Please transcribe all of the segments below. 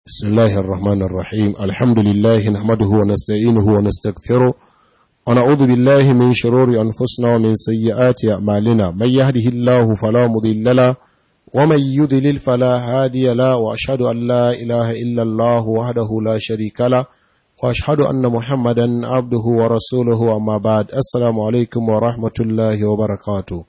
بسم الله الرحمن الرحيم الحمد لله نحمده ونستعينه ونستغفره ونعوذ بالله من شرور أنفسنا ومن سيئات أعمالنا من يهده الله فلا مضل له ومن يضلل فلا هادي له وأشهد أن لا إله إلا الله وحده لا شريك له وأشهد أن محمدا عبده ورسوله أما بعد السلام عليكم ورحمة الله وبركاته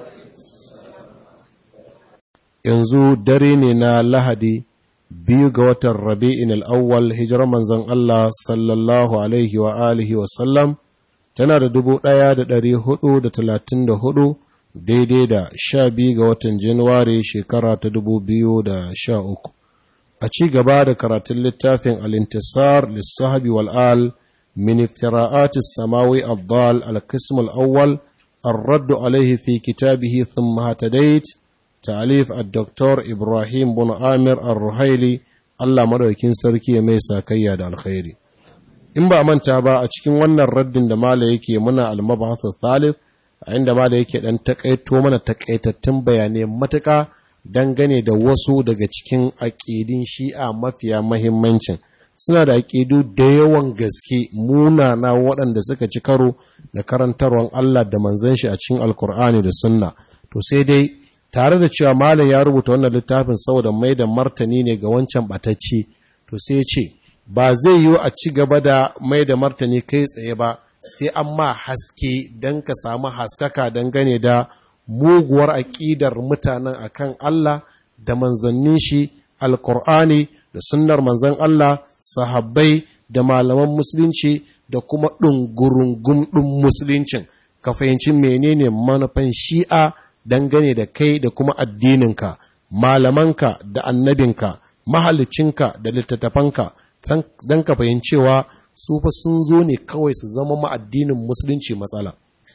yanzu dare ne na lahadi biyu ga watan rabi'in al'awwal hijirar manzon Allah sallallahu alaihi wa alihi wa sallam tana da dubu ɗaya da ɗari hudu da talatin da hudu daidai da sha biyu ga watan januwari shekara ta dubu biyu da sha uku a ci gaba da karatun littafin alintisar lissahabi wal'al min iftira'atis samawi abdal al-qism al-awwal الرد عليه في كتابه ثم هتديت ta'alif al-doktor ibrahim bin amir al-ruhaili allah madaukin sarki mai sakayya da alkhairi in ba manta ba a cikin wannan raddin da mala yake muna al-mabahath thalith a inda mala yake dan takaito mana takaitattun bayanai matuka dangane da wasu daga cikin aƙidin shi'a mafiya mahimmancin suna da aƙidu da yawan gaske munana waɗanda suka ci karo da karantarwan Allah da manzon shi a cikin alkur'ani da sunna to sai dai tare da cewa malam ya rubuta wannan littafin saboda mai da martani ne ga wancan batacci to sai ce ba zai yiwu a ci gaba da mai da martani kai tsaye ba sai an ma haske don ka samu haskaka dangane da muguwar aƙidar mutanen akan Allah da manzannin shi alkur'ani da sunnar manzan Allah sahabbai da malaman musulunci da kuma ɗungurungun ɗin musuluncin ka fahimci menene manufan shi'a dangane da kai da kuma addininka, malamanka da annabinka, mahalicinka da littattafanka, don ka fahimcewa su fa sun zo ne kawai su zama ma'addinin musulunci matsala.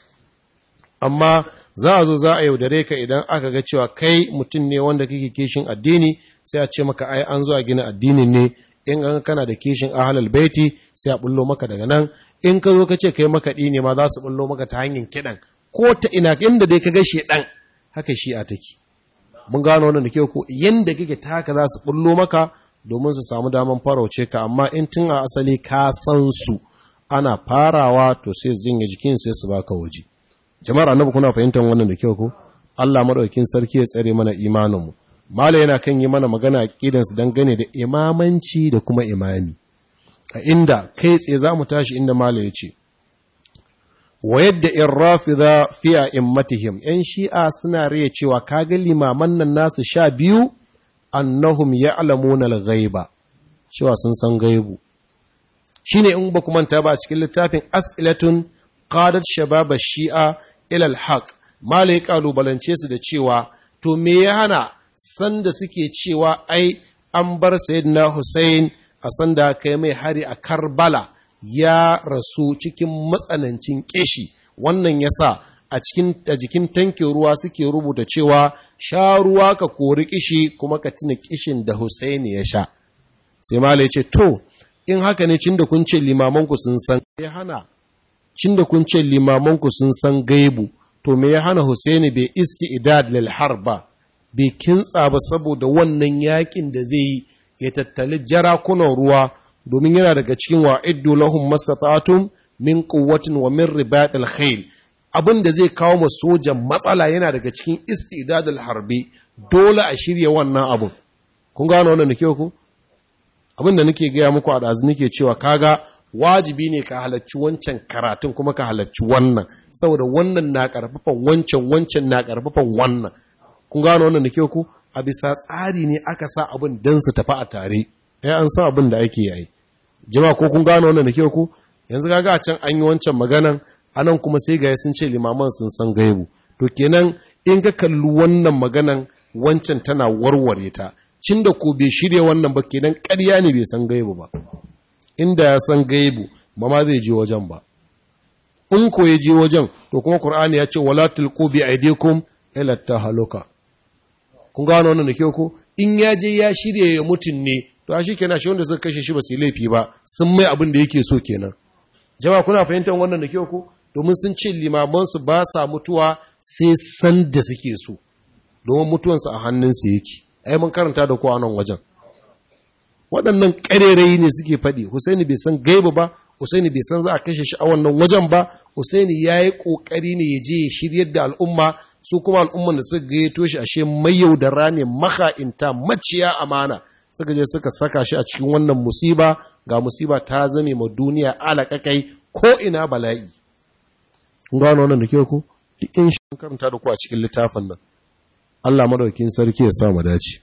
Amma za a zo za a yaudare ka idan aka ga cewa kai mutum ne wanda kake kishin addini sai a ce maka ai an zo a gina addinin ne in an kana da kishin ahalal baiti sai a bullo maka daga nan in ka zo ka ce kai makaɗi ne ma za su bullo maka ta hanyar kiɗan ko ta ina inda dai ka ga shedan haka shi'a take mun gano wannan da ke ko yanda kake ta haka za su bullo maka domin su samu daman farauce ka amma in tun a asali ka san su ana farawa to sai su jinga jikin sai su baka waje jama'ar annabi kuna fahimtar wannan da kyau ko Allah madaukakin sarki ya tsare mana imanin mu mala yana kan yi mana magana aqidan su dangane da imamanci da kuma imami a inda kai tsaye za mu tashi inda mala ya ce wa yadda in rafida fi a immatihim ‘yan shi'a suna riya cewa kaga limaman nan nasu sha biyu annahum ya alamuna ghaiba cewa sun san gaibu shi ne in ba manta ba a cikin littafin as'ilatun qadat shababa shi'a ilal haq mala ya kalubalance su da cewa to me ya hana sanda suke cewa ai an bar sayyidina Hussein a sanda kai mai hari a Karbala ya rasu cikin matsanancin ƙishi wannan ya sa a jikin tankin ruwa suke rubuta cewa sha ruwa ka kori ƙishi kuma ka tuna ƙishin da Husaini ya sha sai malai ce to in haka ne cin da kun ce limamanku sun san ya hana cin da kun ce limamanku sun san gaibu to me ya hana Husaini bai isti'dad lil harba bai kintsa ba saboda wannan yakin da zai yi ya tattali jarakunan ruwa domin yana daga cikin wa'iddu lahum mastata'tum min quwwatin wa min ribatil khayl abin da zai kawo ma sojan matsala yana daga cikin istidadul harbi dole a shirya wannan abun kun gano wannan nake ku abin da nake gaya muku a dazu nake cewa kaga wajibi ne ka halarci wancan karatun kuma ka halarci wannan saboda wannan na karfafan wancan wancan na karfafan wannan kun gano wannan nake ku a bisa tsari ne aka sa abin dan su tafi a tare ya an san abin da ake yi jama ko kun gano wannan da ke ku yanzu kaga a can an yi wancan maganan anan kuma sai ga sun ce limaman sun san gaibu to kenan in ka kalli wannan maganan wancan tana warware ta cin da ko bai shirya wannan ba kenan ƙarya ne bai san gaibu ba inda ya san gaibu ba ma zai je wajen ba in ko ya je wajen to kuma qur'ani ya ce wala tulqu bi aydikum ila tahaluka kun gano wannan da ke ku in ya je ya shirya ya mutun ne to shi kenan shi wanda suka kashe shi ba su laifi ba sun mai abin da yake so kenan jama'a kuna fahimtar wannan da kyau ko domin sun ce limaman su ba sa mutuwa sai san da suke so domin mutuwansu a hannunsu yake ai mun karanta da ku a nan wajen waɗannan ƙarerayi ne suke faɗi Husaini bai san gaiba ba Husaini bai san za a kashe shi a wannan wajen ba Husaini ya yi ƙoƙari ne ya je ya shiryar da al'umma su kuma al'umman da suka gayyato shi ashe mayaudara ne maka'inta maciya amana suka je suka saka shi a cikin wannan musiba ga musiba ta zame ma duniya alaƙaƙai ko ina bala'i kun gano wannan da ke ku duk in shi karanta da ku a cikin littafin nan Allah madaukin sarki ya sa mu dace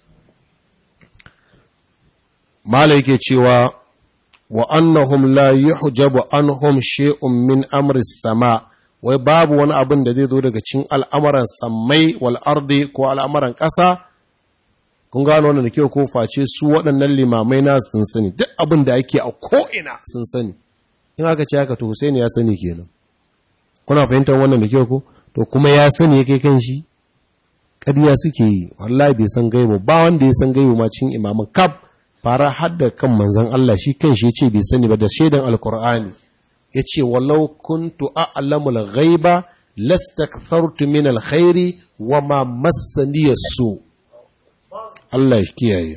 mala yake cewa wa annahum la yuhjabu anhum shay'un min amri sama wai babu wani abin da zai zo daga cikin al'amuran sammai wal ardi ko al'amuran ƙasa kun gano wannan da kyau ko face su waɗannan limamai na sun sani duk abin da ake a ko'ina sun sani in aka ce haka to Husaini ya sani kenan kuna fahimtar wannan da kyau ko to kuma ya sani ya kai kan shi ƙarya suke yi wallahi bai san gaibu ba wanda ya san gaibu ma cikin imaman kaf fara hadda kan manzon Allah shi kan shi yace bai sani ba da shaidan alqur'ani yace walau kuntu a'lamul ghaiba lastakthartu min alkhairi wama massani su Allah ya kiyaye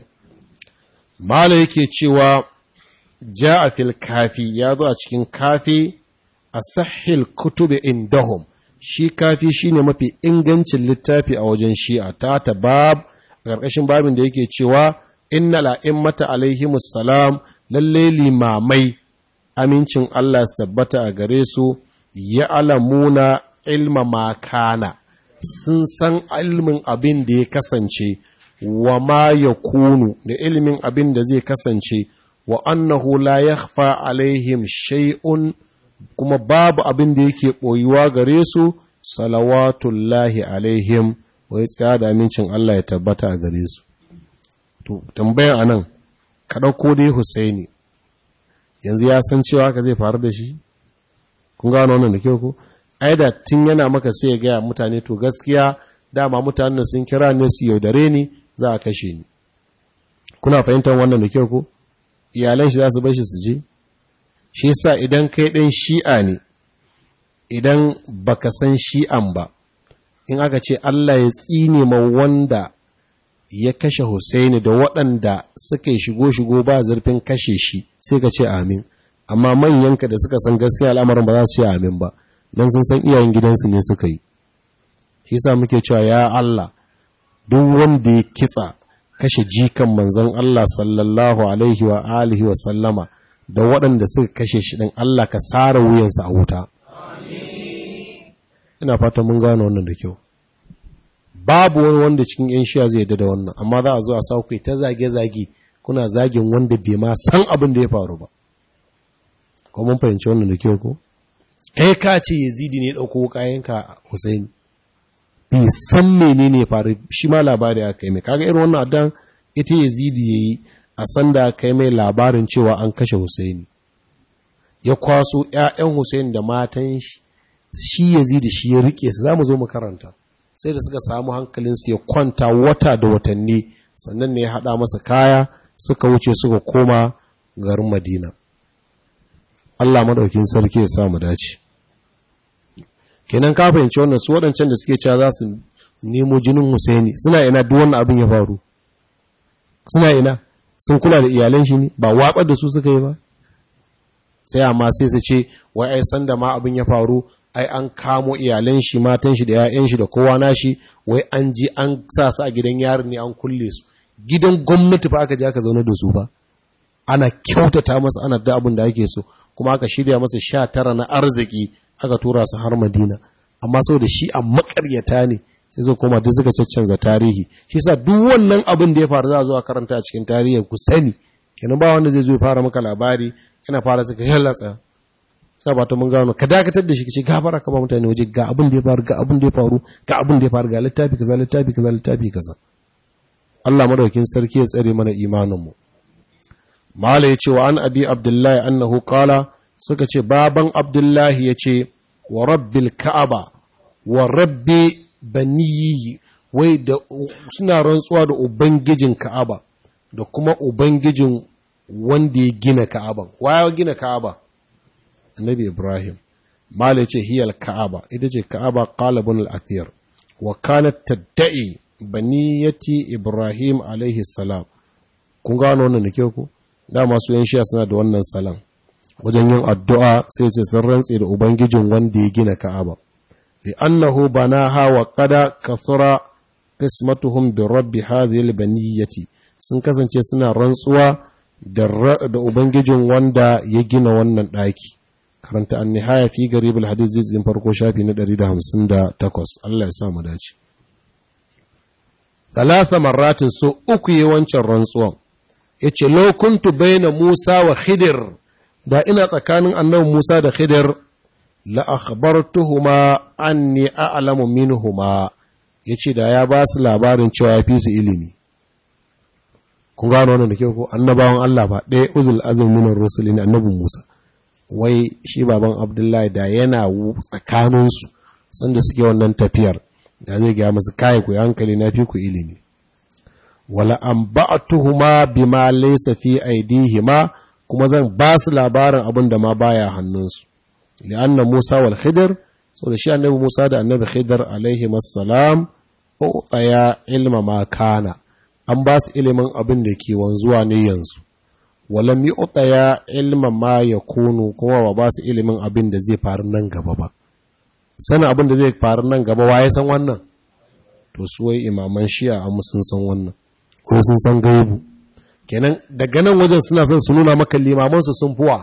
mala yake cewa ja'a fil kafi ya zo a cikin kafi asahhil kutubi indahum shi kafi shine mafi ingancin littafi a wajen shi'a ta ta bab ƙarƙashin babin da yake cewa inna la'immata alaihimus salam lalle limamai amincin Allah su tabbata a gare su ya alamuna ilma makana sun san ilmin abin da ya kasance wa ma ya kunu da ilimin abin da zai kasance wa annahu la yakhfa alaihim shay'un kuma babu abin da yake ɓoyuwa gare su salawatullahi alaihim wai tsaya da amincin Allah ya tabbata a gare su to tambayan anan ka ɗauko dai Husaini yanzu ya san cewa ka zai faru da shi kun gano wannan da kyau ko ai da tun yana maka sai ya gaya mutane to gaskiya dama mutanen sun kira ne su yaudare ni za a kashe ni kuna fahimtar wannan da kyau ko iyalan shi za su bar shi su je shi yasa idan kai ɗan shi'a ne idan baka san shi'an ba in aka ce Allah ya tsine ma wanda ya kashe Husaini da waɗanda suka yi shigo-shigo ba zurfin kashe shi sai ka ce amin amma manyanka da suka san gaskiya al'amarin ba za su ce amin ba don sun san iyayen gidansu ne suka yi shi yasa muke cewa ya Allah duk wanda ya kitsa kashe jikan manzon Allah sallallahu alaihi wa alihi wa sallama da waɗanda suka kashe shi ɗin Allah ka sara wuyansa a wuta. Ina fata mun gano wannan da kyau. Babu wani wanda cikin ‘yan shiya zai yadda da wannan, amma za a zo a saukai ta zage-zage kuna zagin wanda bai ma san abin da ya faru ba. Ko mun fahimci wannan da kyau ko? Kai ka ce Yazidi ne ɗauko kayanka Hussein. Bai san menene ya faru shi ma labari aka yi mai. Kaga irin wannan addan ita Yazidi ya yi a sanda kai mai labarin cewa an kashe Husaini ya kwaso ‘ya'yan Husaini da matan shi ya da shi ya rike su za mu zo mu karanta sai da suka samu hankalinsu ya kwanta wata da watanni sannan ne ya haɗa masa kaya suka wuce suka koma garin Madina Allah maɗaukin sarki ya sa mu dace kenan ka fahimci wannan su waɗancan da suke cewa za su nemo jinin Husaini suna ina duk wannan abin ya faru suna ina sun kula da iyalan shi ne ba watsar da su suka yi ba sai amma sai su ce wai ai san da ma abin ya faru ai an kamo iyalan shi matan shi da ƴaƴan shi da kowa nashi wai an ji an sa su a gidan yarin ne an kulle su gidan gwamnati fa aka je aka zauna da su ba ana kyautata masa ana da abin da ake so kuma aka shirya masa sha tara na arziki aka tura su har Madina amma saboda shi a makaryata ne sai zai koma duk suka caccanza tarihi shi sa duk wannan abin da ya faru za a zo a karanta a cikin tarihi ku sani kenan ba wanda zai zo ya fara maka labari yana fara saka yalla tsaya ina ba ta mun gano ka dakatar da shi kace gafara ka ba mutane waje ga abin da ya faru ga abin da ya faru ga abin da ya faru ga littafi kaza littafi kaza littafi kaza Allah madaukin sarki ya tsare mana imanin mu mala yace wa an abi abdullahi annahu qala suka ce baban abdullahi yace wa rabbil ka'aba wa rabbi baniyi wai da suna rantsuwa da ubangijin ka'aba da kuma ubangijin wanda ya gina ka'aban waya gina ka'aba annabi ibrahim mala ce hiyal ka'aba ita ce ka'aba qalibun al-athir wa kanat tadda'i baniyati ibrahim alaihi salam kun gano wannan da ke ku dama su yan shiya suna da wannan salam wajen yin addu'a sai ce sun rantse da ubangijin wanda ya gina ka'aba li annahu banaha wa qada kathura qismatuhum bi rabbi hadhihi albaniyati sun kasance suna rantsuwa da da ubangijin wanda ya gina wannan daki karanta an-nihaya fi garib al-hadith juz'in farko shafi na 158 Allah ya sa mu dace talata marratin so uku yi wancan rantsuwan yace law kuntu baina Musa wa Khidir da ina tsakanin annabi Musa da Khidir la akhbartuhuma anni a'lamu minhuma yace da ya ba su labarin cewa ya fi su ilimi kun gano wannan da kyau ko annabawan Allah ba ɗaya uzul azm min ar-rusul ne annabi Musa wai shi baban Abdullahi da yana tsakanin su sanda suke wannan tafiyar da zai ga musu kai ku hankali na fi ku ilimi wala anba'tuhuma bima laysa fi aydihima kuma zan ba su labarin abin da ma baya hannunsu li'anna Musa wal Khidir so da shi annabi Musa da annabi Khidir alaihi assalam tsaya ilma ma kana an ba su ilimin abin da ke wanzuwa ne yanzu walam yu'taya ilma ma yakunu kuma ba ba su ilimin abin da zai faru nan gaba ba sanin abin da zai faru nan gaba waye san wannan to su wai imaman shi'a amma sun san wannan ko sun san gaibu kenan daga nan wajen suna son su nuna maka limamansu sun fuwa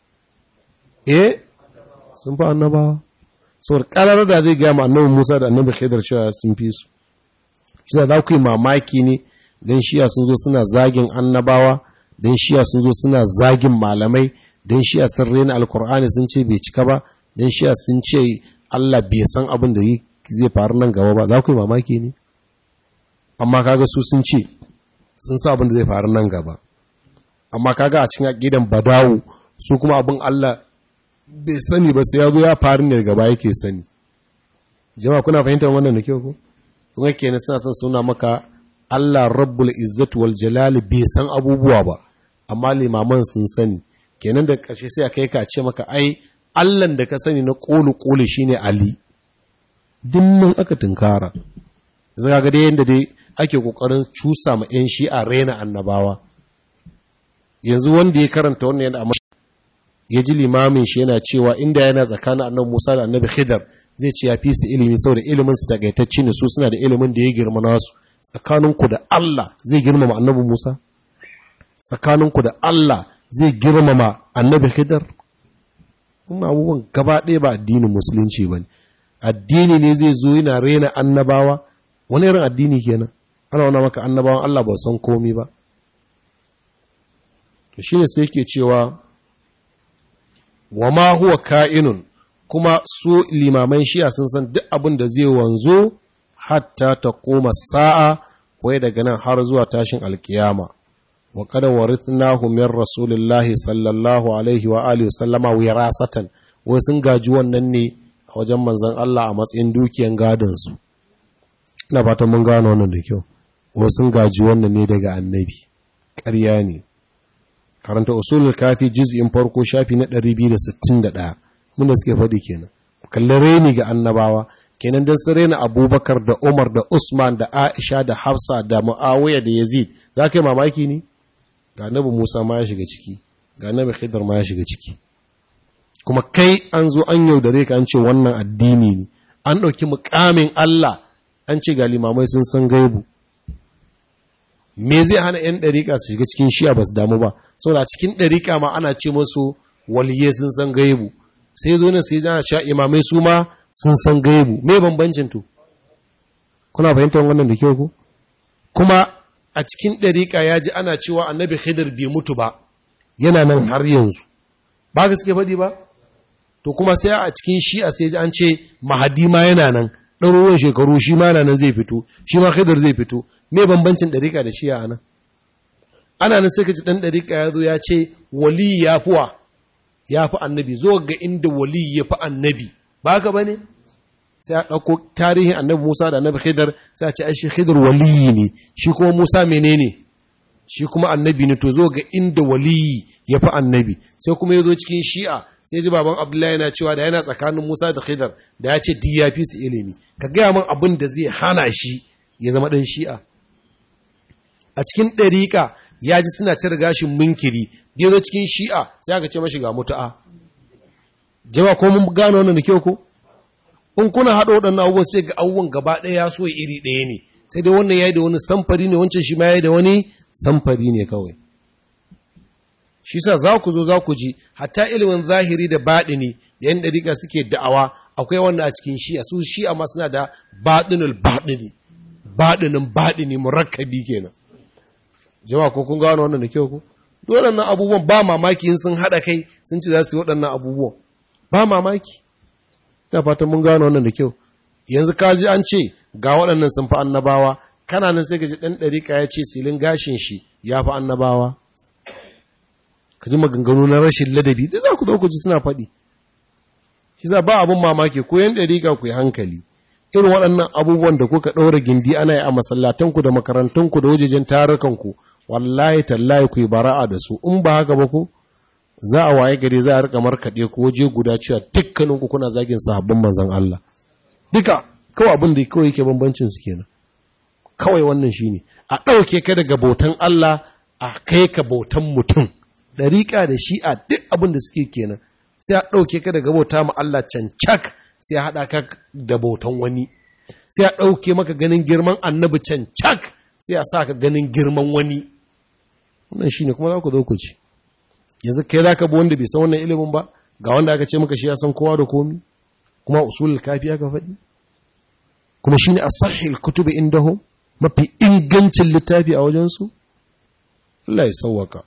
eh sun fi annabawa saboda karar da zai gaya ma annabi Musa da annabi Khidir cewa sun fi su shi za ku yi mamaki ne dan shiya sun zo suna zagin annabawa dan shiya sun zo suna zagin malamai dan shiya sun rena alkur'ani sun ce bai cika ba dan shiya sun ce Allah bai san abin da zai faru nan gaba ba za ku yi mamaki ne amma kaga su sun ce sun sa abin da zai faru nan gaba amma kaga a cikin aqidan badawu su kuma abin Allah bai sani ba sai ya zo ya faru ne gaba yake sani jama'a kuna fahimtar wannan da kyau ko kuma kenan suna son suna maka Allah rabbul izzati wal jalali bai san abubuwa ba amma limaman sun sani kenan da ƙarshe sai a kai ka ce maka ai Allah da ka sani na kolu kolu shine Ali dimmin aka tunkara zaka ga dai yanda dai ake kokarin cusa ma yan shi'a rena annabawa yanzu wanda ya karanta wannan yana ya ji limamin shi yana cewa inda yana tsakanin annabi Musa da annabi Khidr zai ce ya fi su ilimi saboda ilimin su takaitacce ne su suna da ilimin da ya girma nasu tsakaninku da Allah zai girmama annabi Musa tsakaninku da Allah zai girmama annabi Khidr kuma abubuwan gaba ɗaya ba addinin musulunci ba ne addini ne zai zo yana rena annabawa wani irin addini kenan ana wana maka annabawan Allah ba san komi ba to shine sai yake cewa wa ma huwa ka'inun kuma su limaman shi'a sun san duk abin da zai wanzo hatta ta koma sa'a wai daga nan har zuwa tashin alkiyama wa kada warithnahu min rasulillahi sallallahu alaihi wa alihi sallama wirasatan wai sun gaji wannan ne a wajen manzon Allah a matsayin dukiyan gadon su ina fatan mun gano wannan da kyau wai sun gaji wannan ne daga annabi ƙarya ne karanta usulul kafi juz'in farko shafi na 261 mun da suke faɗi kenan kalli reni ga annabawa kenan dan su rena abubakar da umar da usman da aisha da hafsa da muawiya da yazid za ka yi mamaki ne ga annabi musa ma ya shiga ciki ga annabi khidr ma ya shiga ciki kuma kai an zo an yaudare ka an ce wannan addini ne an ɗauki mukamin allah an ce ga limamai sun san gaibu me zai hana 'yan ɗariƙa su shiga cikin shi'a ba su damu ba saboda cikin ɗariƙa ma ana ce masu waliyai sun san gaibu sai zo nan sai zana sha imamai su ma sun san gaibu me bambancin to kuna fahimtar wannan da kyau ko kuma a cikin ɗariƙa ya ji ana cewa annabi khidir bai mutu ba yana nan har yanzu ba ka suke faɗi ba to kuma sai a cikin shi'a sai ji an ce mahadi ma yana nan ɗaruruwan shekaru shi ma nan zai fito shi ma khidir zai fito me bambancin ɗariƙa da shi'a anan ana nan sai ka ji ɗan ɗariƙa ya zo ya ce wali ya fuwa ya fi annabi zo ga inda wali ya fi annabi ba ka ba ne sai a ɗauko tarihin annabi musa da annabi khidar sai a ce shi khidar waliyi ne shi kuma musa menene shi kuma annabi ne to zo ga inda waliyi ya fi annabi sai kuma ya zo cikin shi'a sai ji baban abdullahi yana cewa da yana tsakanin musa da khidar da ya ce di ya fi su ilimi ka gaya min abin da zai hana shi ya zama ɗan shi'a a cikin ɗariƙa ya ji suna cire gashin munkiri ya zo cikin shi'a sai aka ce mashi ga mutu'a jama ko mun gano wannan da kyau ko in kuna haɗa waɗannan abubuwan sai ga abubuwan gaba ɗaya ya so iri ɗaya ne sai dai wannan yayi da wani samfari ne wancan shi ma yayi da wani samfari ne kawai shi sa za ku zo za ku ji hatta ilimin zahiri da baɗini da yan ɗariƙa suke da'awa akwai wanda a cikin shi'a su shi'a ma suna da baɗinul baɗini baɗinin baɗini murakkabi kenan jama'a ko kun gano wannan da kyau ko waɗannan abubuwan ba mamaki in sun haɗa kai sun ci za su yi waɗannan abubuwan ba mamaki ina fatan mun gano wannan da kyau yanzu ka ji an ce ga waɗannan sun fi annabawa kana nan sai ka ji ɗan ɗariƙa ya ce silin gashin shi ya fi annabawa ka ji maganganu na rashin ladabi da za ku zo ku ji suna faɗi shi za ba abin mamaki ko yan ɗariƙa ku yi hankali irin waɗannan abubuwan da kuka ɗaura gindi ana yi a masallatanku da makarantunku da wajejen tarukanku wallahi tallahi ku yi bara'a da su in ba haka ba ku za a waye gari za a rika markaɗe ku waje guda cewa dukkanin ku kuna zagin sahabban manzon Allah duka kawai abin da kawai yake bambancin su kenan kawai wannan shine a ɗauke ka daga bautan Allah a kai ka bautan mutum ɗariƙa da shi'a duk abin da suke kenan sai a ɗauke ka daga bauta ma Allah cancak sai a haɗa ka da bautan wani sai a ɗauke maka ganin girman annabi cancak sai a sa ka ganin girman wani wannan shine kuma za ku zo ku ci yanzu kai za ka bi wanda bai san wannan ilimin ba ga wanda aka ce maka shi ya san kowa da komi kuma usulul kafi aka faɗi kuma shine asahhil kutubi indahum mafi ingancin littafi a wajensu Allah ya sauwaka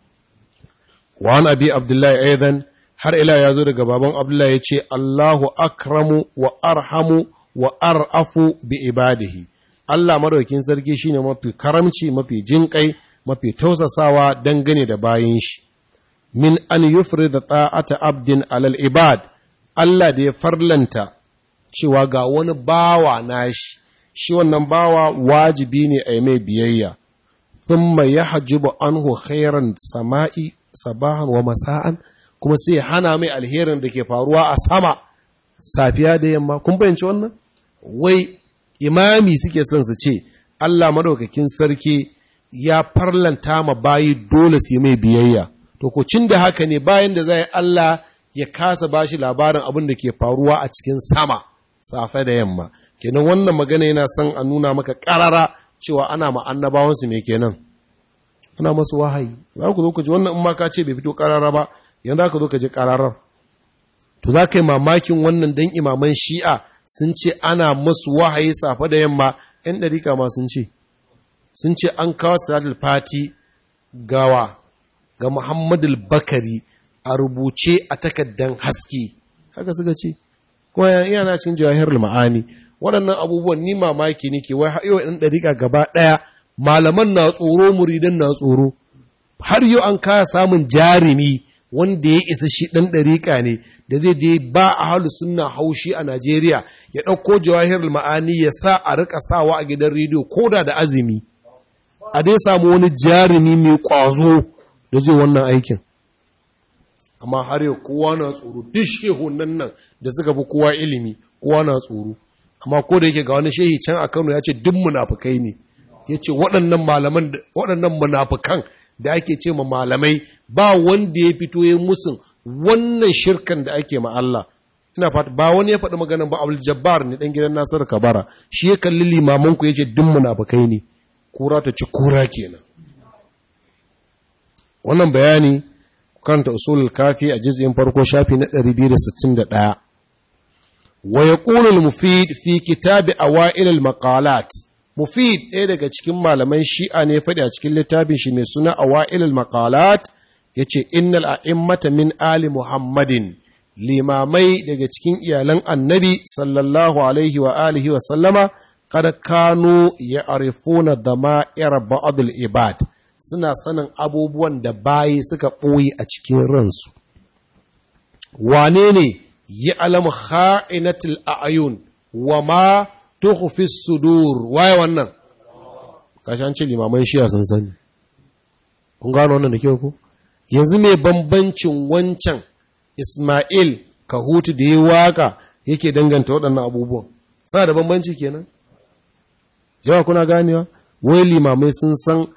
wa an abi abdullahi aidan har ila ya zo daga baban abdullahi ya ce Allahu akramu wa arhamu wa ar'afu bi ibadihi Allah madaukin sarki shine mafi karamci mafi jinƙai mafi tausasawa dangane da bayin shi min an yufrida ta'ata abdin alal ibad Allah da ya farlanta cewa ga wani bawa nashi shi wannan bawa wajibi ne a mai biyayya thumma yahjibu anhu khairan sama'i sabahan wa masa'an kuma sai hana mai alherin da ke faruwa a sama safiya da yamma kun fahimci wannan wai imami suke son su ce Allah madaukakin sarki ya farlanta ma bayi dole su yi mai biyayya to ko cin da haka ne bayan da zai Allah ya kasa bashi labarin abin da ke faruwa a cikin sama safe da yamma kenan wannan magana yana son a nuna maka karara cewa ana ma annabawansu me kenan ana masu wahayi za ku zo ku ji wannan in ma ka ce bai fito karara ba yanzu ka zo ka ji kararar to za ka yi mamakin wannan dan imaman shi'a sun ce ana masu wahayi safe da yamma ‘yan ɗarika ma sun ce sun ce an kawo salatul fati gawa ga muhammadul bakari a rubuce a takaddan haske haka suka ce kuma yana cikin jawahirul ma'ani waɗannan abubuwan ni mamaki nake wai har yau ɗan ɗarika gaba ɗaya malaman na tsoro muridan na tsoro har yau an kaya samun jarumi wanda ya isa shi ɗan ɗariƙa ne da zai je ba a halu suna haushi a Najeriya ya ɗauko jawahirul ma'ani ya sa a rika sawa a gidan rediyo ko da da azumi a dai samu wani jarumi mai ƙwazo da zai wannan aikin amma har yau kowa na tsoro duk shehunan nan da suka fi kowa ilimi kowa na tsoro amma ko da yake ga wani shehi can a Kano ya ce duk munafukai ne ya ce waɗannan malaman waɗannan munafukan da ake ce ma malamai ba wanda ya fito ya musun wannan shirkan da ake ma Allah ina fata ba wani ya faɗi maganan ba Abdul Jabbar ne dan gidan Nasiru Kabara shi ya kalli limaman ku yace duk munafikai ne kura ta ci kura kenan wannan bayani kanta usulul kafi a juz'in farko shafi na 261 wa yaqulu al-mufid fi kitabi awail al-maqalat mufid ɗaya daga cikin malaman shi'a ne faɗi a cikin littafin shi mai suna awail al-maqalat yace innal a'immata min ali muhammadin limamai daga cikin iyalan annabi sallallahu alaihi wa alihi wa sallama kada kanu ya arifuna dama'ir ba'dul ibad suna sanin abubuwan da bayi suka ɓoye a cikin ransu wane ne ya alamu kha'inatul a'yun wa ma tukhfi sudur waye wannan kashi an ce limaman shiya sun sani kun gano wannan da kyau ko yanzu mai bambancin wancan Ismail Kahutu da ya waka yake danganta waɗannan abubuwan sa da bambanci kenan jawa kuna ganewa wai limamai sun san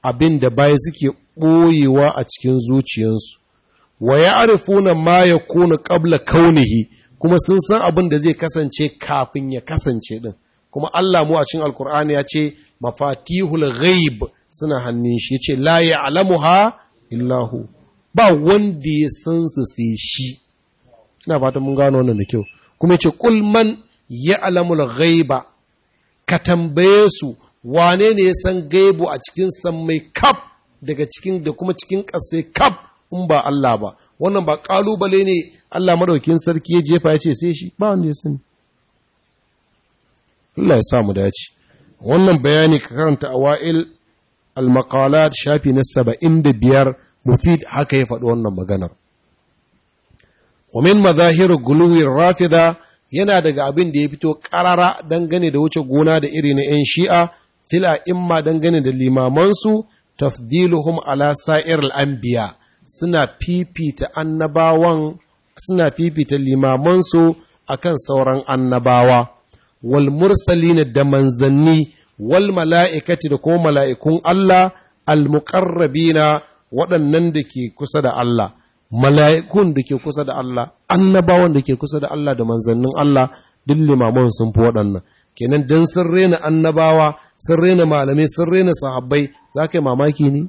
abin da baya suke ɓoyewa a cikin zuciyansu wa ya arifuna ma ya kuna ƙabla kaunihi kuma sun san abin da zai kasance kafin ya kasance ɗin kuma Allah mu a cikin alkur'ani ya ce mafatihul ghaib suna hannun shi ya ce la ya'lamuha illahu ba wanda ya san su sai shi ina fata mun gano wannan da kyau kuma ya ce kul man ya'lamul ghaiba ka tambaye su wane ne ya san gaibu a cikin sammai kaf daga cikin da kuma cikin ƙasai kaf in ba Allah ba wannan ba ƙalubale ne Allah madaukin sarki ya jefa ya ce sai shi ba wanda ya sani Allah ya sa mu dace wannan bayani ka karanta awa'il al-maqalat shafi na 75 mufid haka ya faɗi wannan maganar wa min madahir guluwi rafida yana daga abin da ya fito ƙarara dangane da wuce gona da iri na 'yan shi'a fila imma dangane da limamansu tafdiluhum ala sa'ir al'anbiya suna fifita annabawan suna fifita limamansu akan sauran annabawa wal mursalina da manzanni wal mala'ikati da kuma mala'ikun Allah al muqarrabina waɗannan da ke kusa da Allah mala'ikun da ke kusa da Allah annabawan da ke kusa da Allah da manzannin Allah duk limaman sun fi waɗannan kenan dan sun rena annabawa sun rena malamai sun rena sahabbai za ka yi mamaki ne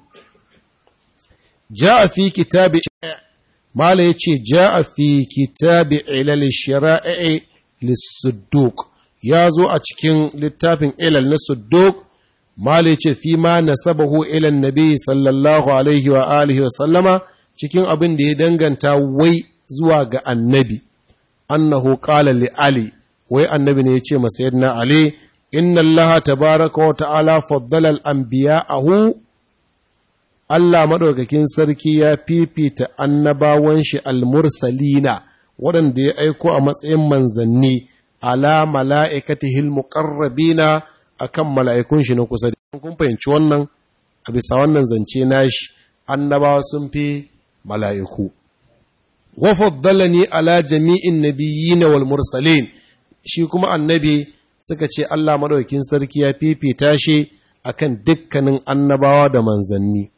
ja'a fi kitabi mala ya ce ja'a fi kitabi ilal shara'i lissuduk ya zo a cikin littafin ilal na sudduk mala ya ce fi ma nasabahu ilan nabi sallallahu alaihi wa alihi wa sallama cikin abin da ya danganta wai zuwa ga annabi annahu qala li ali wai annabi ne ya ce masa yadda ali inna allaha tabaraka wa ta'ala faddala al-anbiya'ahu Allah maɗaukakin sarki ya fifita annabawan shi al-mursalina waɗanda ya aiko a matsayin manzanni ala mala'ikatihil muqarrabina akan mala'ikun shi na kusa da kun fahimci wannan a bisa wannan zance nashi annabawa sun fi mala'iku wa faddalani ala jami'in nabiyyin wal mursalin shi kuma annabi suka ce Allah maɗaukakin sarki ya fifita shi akan dukkanin annabawa da manzanni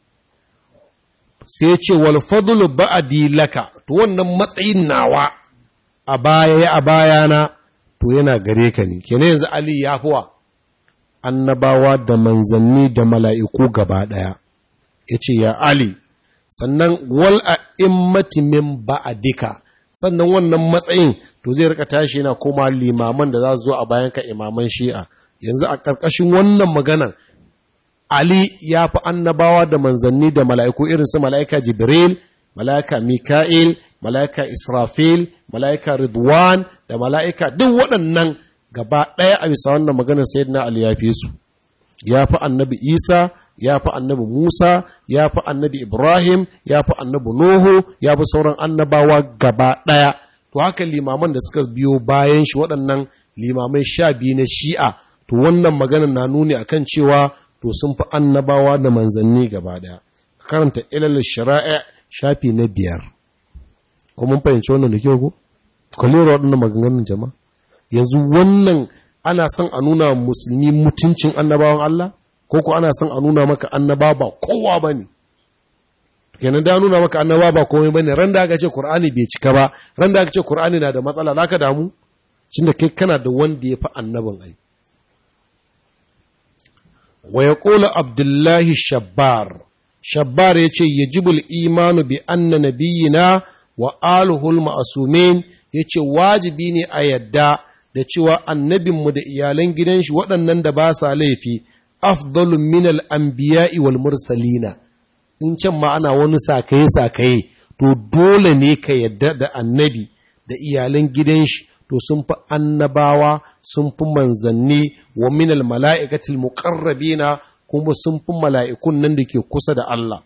sai ce wal fadlu ba'di laka to wannan matsayin nawa a baya a bayana to yana gare ka ne kenan yanzu Ali ya fuwa annabawa da manzanni da mala'iku gaba daya yace ya Ali sannan wal a'immati min ba'dika sannan wannan matsayin to zai rika tashi yana koma limaman da za su zo a bayan ka imaman shi'a yanzu a ƙarƙashin wannan maganan Ali ya fi annabawa da manzanni da mala'iku irin su mala'ika Jibril, mala'ika Mika'il, mala'ika Israfil, mala'ika Ridwan da mala'ika duk waɗannan gaba ɗaya a bisa wannan maganar Sayyidina Ali ya fi su. Ya fi annabi Isa, ya fi annabi Musa, ya fi annabi Ibrahim, ya fi annabi Nuhu, ya fi sauran annabawa gaba ɗaya. To haka limaman da suka biyo bayan shi waɗannan limamai sha biyu na shi'a, to wannan maganar na nuni akan cewa to sun fi annabawa da manzanni gaba daya karanta ilal shara'a shafi na biyar ko mun fahimci wannan da kyau ko kwalera waɗannan maganganun jama'a yanzu wannan ana son a nuna musulmi mutuncin annabawan Allah ko ko ana son a nuna maka annaba ba kowa ba ne kenan da nuna maka annaba ba komai ba ne ran da aka ce Kur'ani bai cika ba ran da aka ce Kur'ani na da matsala za ka damu da kai kana da wanda ya fi annabin ai wa ya ƙola abdullahi shabbar shabbar ya ce ya jibul imanu bi anna nabiyina wa aluhul ma'asumin ya ce wajibi ne a yadda da cewa annabinmu da iyalan gidan shi waɗannan da ba sa laifi afdalun minal anbiya'i wal mursalina in can ma ana wani sakaye-sakaye to dole ne ka yadda da annabi da iyalan gidan shi to sun fi annabawa sun fi manzanni wa minal mala'ikatil muƙarrabina kuma sun fi mala'ikun nan da ke kusa da Allah.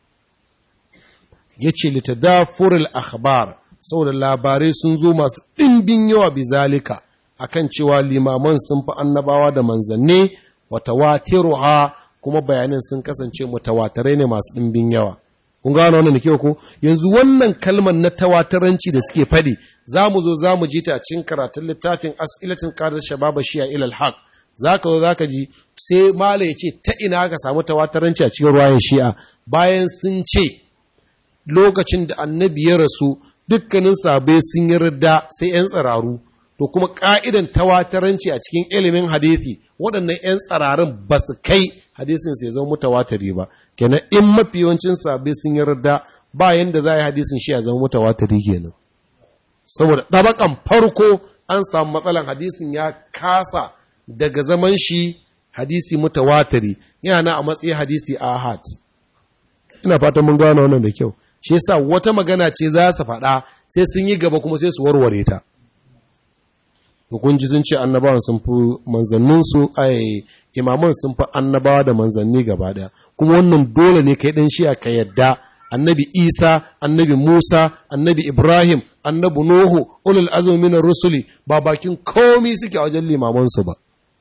Ya ce, Litadafuril akhbar saboda labarai sun zo masu ɗimbin yawa bizalika a kan cewa limaman sun fi annabawa da manzanni wata watiruha kuma bayanin sun kasance mutawatarai ne masu ɗimbin yawa. kun gano wannan da kyau ko yanzu wannan kalmar na tawataranci da suke faɗi za mu zo za mu ji ta cikin karatun littafin as'ilatin qadar shababa shi'a ilal haq zaka zo zaka ji sai mala ya ce ta ina ka samu tawataranci a cikin ruwayan shi'a bayan sun ce lokacin da annabi ya rasu dukkanin sabai sun yi rida sai 'yan tsiraru to kuma ka'idan tawataranci a cikin ilimin hadithi waɗannan 'yan tsirarin ba su kai hadisin sai zama mutawatari ba kenan in mafi yawancin sabai sun yi rida ba yanda za a yi hadisin shi a zama mutawatari kenan saboda ɗabakan farko an samu matsalan hadisin ya kasa daga zaman shi hadisi mutawatiri yana a matsayin hadisi ahad ina fatan mun gano wannan da kyau shi yasa wata magana ce za su faɗa sai sun yi gaba kuma sai su warware ta hukunci sun ce annabawan sun fi manzannin su ai imaman sun fi annabawa da manzanni gaba daya kuma wannan dole ne kai dan shi'a ka yadda annabi isa annabi musa annabi ibrahim annabi nuhu ulul azmi minar rusuli ba bakin komi suke a wajen limamansu ba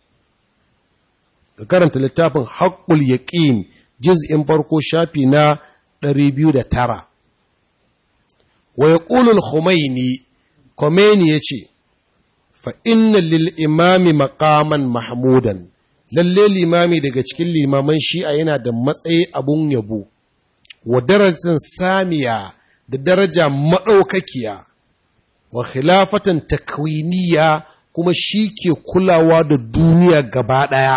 ka karanta littafin haƙƙul yaƙin juz'in farko shafi na 209 wa yaqulul khumaini khomeini yace fa inna lil imami maqaman mahmudan lalle limami daga cikin limaman shi'a yana da matsayi abun yabo wa darajar samiya da daraja maɗaukakiya wa khilafatan takwiniya kuma shi ke kulawa da duniya gaba ɗaya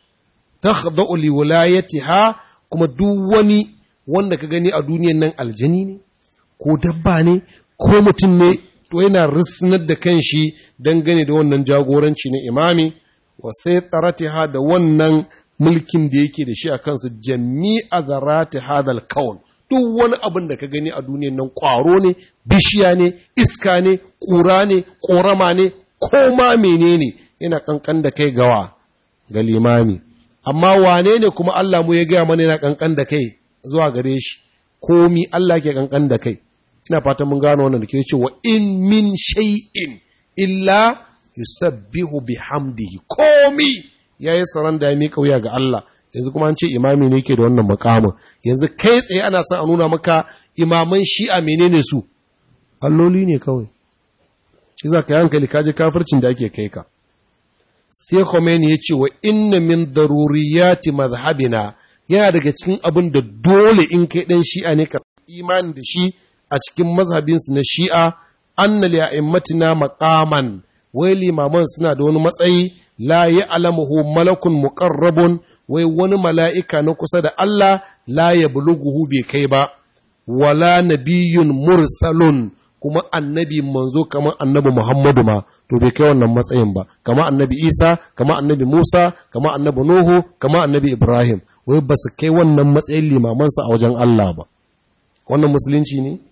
ta li wilayatiha kuma duk wani wanda ka gani a duniyan nan aljani ne ko dabba ne ko mutum ne to yana risnar da kanshi dangane da wannan jagoranci na imami wa sai tsaratiha da wannan mulkin da yake da shi a kansu jami'a zarati hadal kaun duk wani abin da ka gani a duniyan nan ƙwaro ne bishiya ne iska ne ƙura ne ƙorama ne ko ma menene yana kankan da kai gawa ga limami amma wane ne kuma Allah mu ya gaya mana yana kankan da kai zuwa gare shi komi Allah ke kankan da kai ina fatan mun gano wannan da ke cewa in min shay'in illa yusabbihu bihamdihi komi yayi saran da ya mika wuya ga Allah yanzu kuma an ce imami ne ke da wannan makamin yanzu kai tsaye ana son a nuna maka imaman shi'a menene su alloli ne kawai shi za ka yi hankali kaji kafircin da ake kai ka sai Khomeini ya ce wa inna min daruriyati mazhabina yana daga cikin abin da dole in kai dan shi'a ne ka imani da shi a cikin mazhabinsu na shi'a anna li a'immatina maqaman wai limaman suna da wani matsayi la ya'lamuhu malakun muqarrabun wai wani mala'ika na kusa da Allah la ya buluguhu bai kai ba, wala nabiyun mursalun kuma annabi manzo kamar annabi Muhammadu ma, to bai kai wannan matsayin ba, kama annabi Isa, kama annabi Musa, kama annabi Nuhu, kama annabi Ibrahim, wai ba su kai wannan matsayin limamansa a wajen Allah ba. Wannan musulunci ne?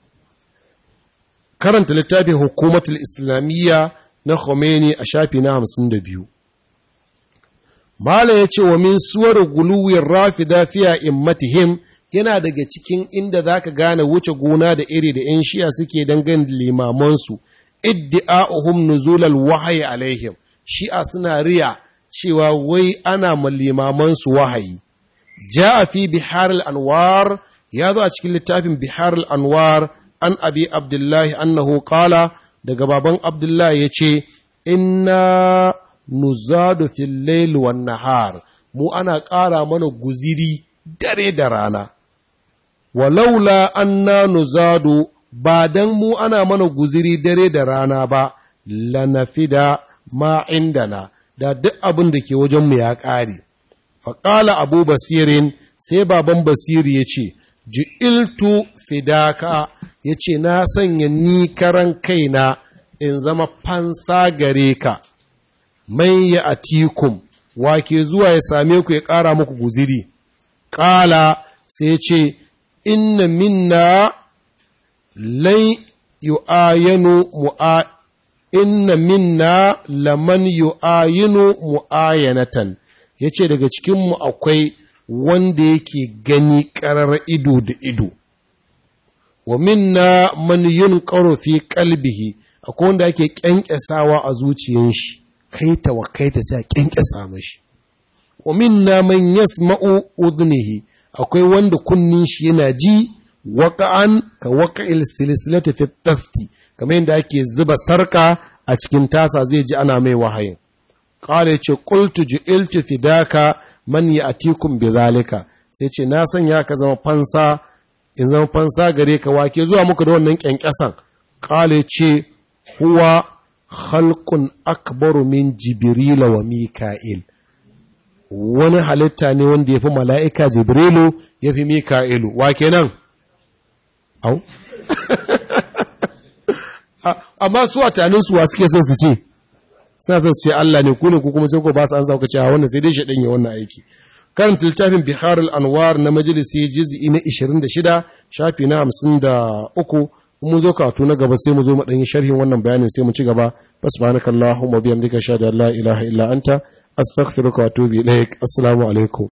Karanta littafin hukumatul Islamiyya na Khomeini a shafi na hamsin da biyu. Mala ya ce wa min suwar guluwin rafida fiya immatihim yana daga cikin inda za ka gane wuce gona da iri da ‘yan shiya suke dangane da limamansu, iddi'a'uhum nuzulal wahayi alaihim, shi'a suna riya cewa wai ana ma limamansu wahayi. Ja a fi bihar al'anwar ya zo a cikin littafin bihar al'anwar an abi Abdullahi annahu kala daga baban Abdullahi ya ce, Inna nuzadu fil layl wan nahar mu ana ƙara mana guziri dare da rana walaula anna nuzadu ba dan mu ana mana guziri dare da rana ba lanafida ma indana da duk abin da ke wajen mu ya ƙare faƙala abu basirin sai baban basiri ya ce ju'iltu fidaka ya ce na sanya ni karan kaina in zama fansa gare ka man ya atikum wake zuwa ya same ku ya ƙara muku guziri ƙala sai ce inna minna lai yu'ayinu mu'a inna minna laman yu'ayinu mu'ayanatan yace daga cikinmu akwai wanda yake gani ƙarar ido da ido wa minna man yunqaru fi qalbihi akwai wanda ake kyankyasawa a zuciyar shi kaita wa kaita sai a kyankyasa mashi wa minna man yasma'u udnihi akwai wanda kunnin shi yana ji waqa'an ka waqa'il silsilati fi tasti kamar yadda ake zuba sarka a cikin tasa zai ji ana mai wahayin qala yace qultu ju'iltu fidaka man ya'tikum bidhalika sai ce na sanya ka zama fansa in zama fansa gare ka wake zuwa muku da wannan kyankyasan qala yace huwa khalqun akbaru min jibril wa mika'il wani halitta ne wanda ya fi mala'ika jibrilu ya fi mika'ilu wa kenan au amma su a taninsu wa suke son su ce suna son su ce Allah ne ku ne ku kuma sai ku ba su an sauka cewa wannan sai dai shaɗin ya wannan aiki karanta littafin biharul anwar na majalisi juz'i na 26 shafi na 53 mun zo karatu na gaba sai mu zo mu dan yi sharhin wannan bayanin sai mu ci gaba subhanakallahumma bihamdika shada la ilaha illa anta astaghfiruka wa atubu ilaik assalamu alaikum